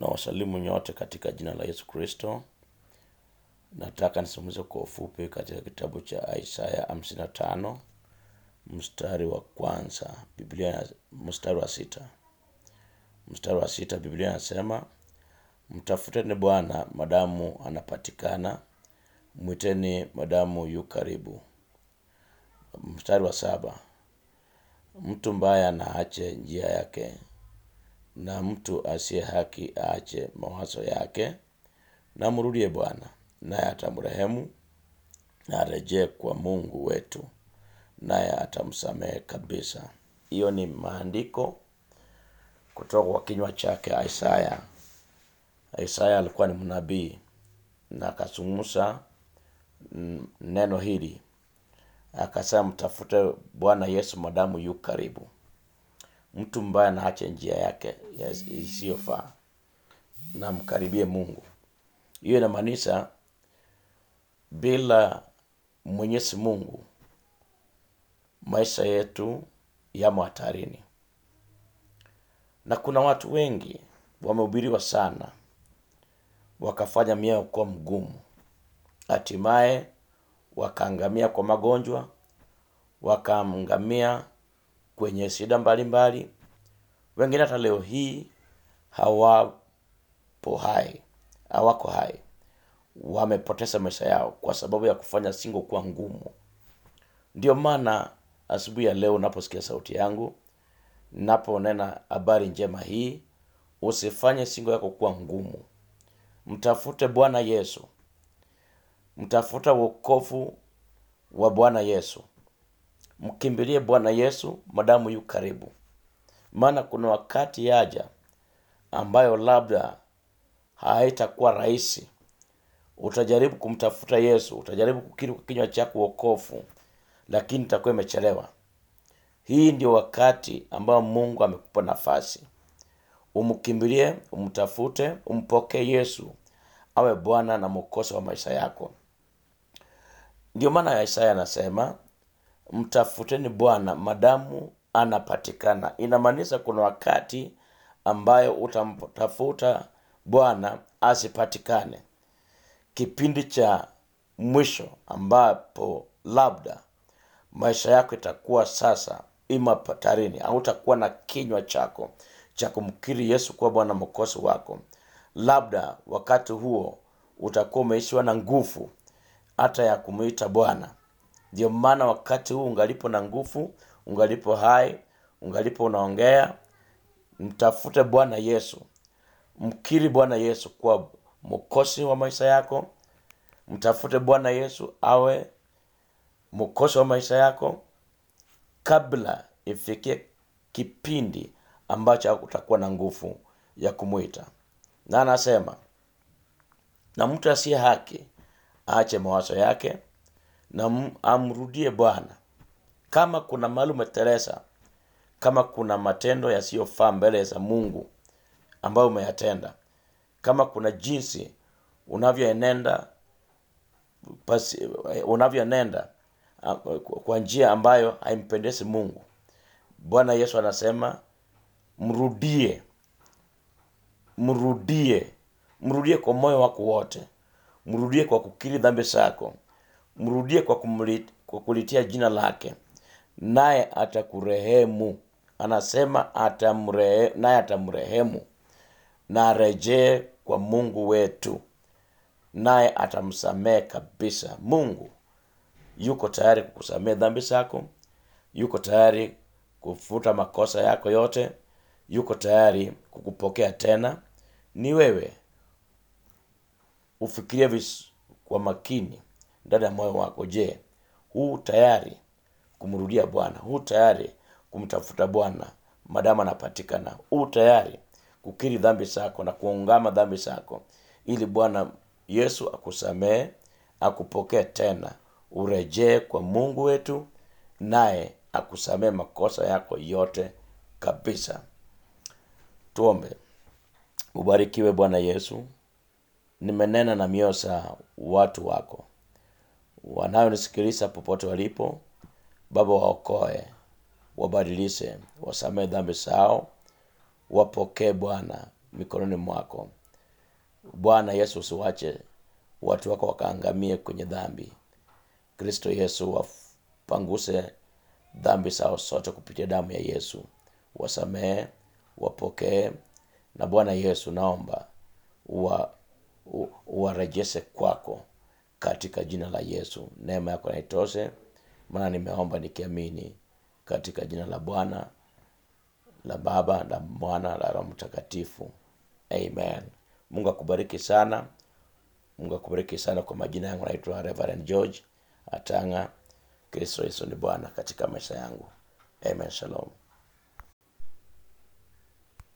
na wasalimu nyote katika jina la Yesu Kristo. Nataka nisumuze kwa ufupi katika kitabu cha Isaya 55 mstari wa kwanza, Biblia mstari wa sita. Mstari wa sita, Biblia inasema mtafuteni Bwana madamu anapatikana, mwiteni madamu yu karibu. Mstari wa saba, mtu mbaya na aache njia yake, na mtu asiye haki aache mawazo yake, na mrudie Bwana naye atamrehemu, na arejee kwa Mungu wetu naye atamsamehe kabisa. Hiyo ni maandiko kutoka kwa kinywa chake Isaya. Isaya alikuwa ni mnabii na akazungumza mm, neno hili akasema, mtafute Bwana Yesu madamu yu karibu. Mtu mbaya na ache njia yake ya- isiyofaa na mkaribie Mungu. Hiyo inamaanisha bila Mwenyezi Mungu maisha yetu yamo hatarini, na kuna watu wengi wamehubiriwa sana wakafanya mioyo kuwa mgumu, hatimaye wakaangamia kwa magonjwa, wakaangamia kwenye shida mbalimbali. Wengine hata leo hii hawapo hai, hawako hai, wamepoteza maisha yao kwa sababu ya kufanya singo kuwa ngumu. Ndio maana asubuhi ya leo unaposikia sauti yangu, naponena habari njema hii, usifanye singo yako kuwa ngumu. Mtafute Bwana Yesu, mtafuta wokovu wa Bwana Yesu, mkimbilie Bwana Yesu madamu yu karibu, maana kuna wakati yaja ambayo labda haitakuwa rahisi. Utajaribu kumtafuta Yesu, utajaribu kukiri kwa kinywa chako wokovu, lakini itakuwa imechelewa. Hii ndio wakati ambao Mungu amekupa nafasi umkimbilie, umtafute, umpokee Yesu awe Bwana na Mwokozi wa maisha yako. Ndio maana Isaya anasema mtafuteni Bwana madamu anapatikana. Inamaanisha kuna wakati ambayo utamtafuta Bwana asipatikane, kipindi cha mwisho ambapo labda maisha yako itakuwa sasa ima hatarini, au utakuwa na kinywa chako cha kumkiri Yesu kuwa Bwana mwokozi wako. Labda wakati huo utakuwa umeishiwa na nguvu hata ya kumwita Bwana. Ndio maana wakati huu ungalipo na nguvu, ungalipo hai, ungalipo unaongea, mtafute Bwana Yesu, mkiri Bwana Yesu kuwa mwokozi wa maisha yako. Mtafute Bwana Yesu awe mwokozi wa maisha yako kabla ifikie kipindi ambacho utakuwa na nguvu ya kumwita. Na anasema na mtu asiye haki aache mawazo yake na m- amrudie Bwana. Kama kuna mahali umeteleza, kama kuna matendo yasiyofaa mbele za Mungu ambayo umeyatenda, kama kuna jinsi unavyoenenda pasi- unavyoenenda ah, kwa njia ambayo haimpendezi Mungu, Bwana Yesu anasema mrudie, mrudie, mrudie kwa moyo wako wote, mrudie kwa kukiri dhambi zako, mrudie kwa, kumli, kwa kulitia jina lake, naye atakurehemu. Anasema atamrehe, naye atamrehemu na arejee kwa Mungu wetu, naye atamsamehe kabisa. Mungu yuko tayari kukusamehe dhambi zako, yuko tayari kufuta makosa yako yote, yuko tayari kukupokea tena. Ni wewe ufikirie vis kwa makini ndani ya moyo wako. Je, huu tayari kumrudia Bwana? Huu tayari kumtafuta Bwana madamu anapatikana? Huu tayari kukiri dhambi zako na kuungama dhambi zako ili Bwana Yesu akusamehe, akupokee tena, urejee kwa Mungu wetu, naye akusamehe makosa yako yote kabisa. Tuombe. Ubarikiwe Bwana Yesu. Nimenena na mioyo za watu wako wanayonisikiliza popote walipo. Baba, waokoe, wabadilishe, wasamehe dhambi zao, wapokee Bwana mikononi mwako bwana yesu usiwache watu wako wakaangamie kwenye dhambi kristo yesu wapanguse dhambi zao sote kupitia damu ya yesu wasamehe wapokee na bwana yesu naomba uwa- u- uwarejeshe kwako katika jina la yesu neema yako naitoshe maana nimeomba nikiamini katika jina la bwana la baba la mwana la roho mtakatifu amen mungu akubariki sana mungu akubariki sana kwa majina yangu naitwa reverend george atanga kristo yesu ni bwana katika maisha yangu amen shalom